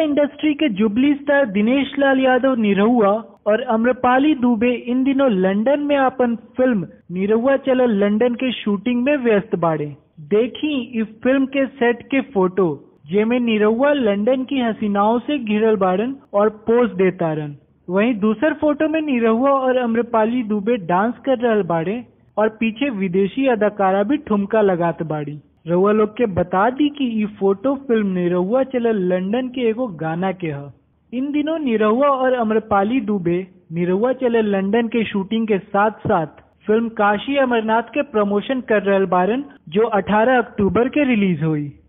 industry के jubilee star Dinesh Lal Yadav Nirahua और अम्रपाली दुबे इन दिनों लंदन में अपन फिल्म निरहुआ चलल लंदन के शूटिंग में व्यस्त बाड़े देखी इस फिल्म के सेट के फोटो जेमे निरहुआ लंदन की हसीनाओं से घिरल बाड़न और पोज देतारन वहीं दूसर फोटो में निरहुआ और अम्रपाली दुबे डांस कर रहल बाड़े और पीछे विदेशी अदाकारा भी ठुमका लगात बाड़ी रउआ लोग के बता दी कि ई फोटो फिल्म निरहुआ चलल लंदन के एगो गाना के ह इन दिनों निरहुआ और अम्रपाली दुबे निरहुआ चलल लंदन के शूटिंग के साथ साथ फिल्म काशी अमरनाथ के प्रमोशन कर रहल बारन जो 18 अक्टूबर के रिलीज हुई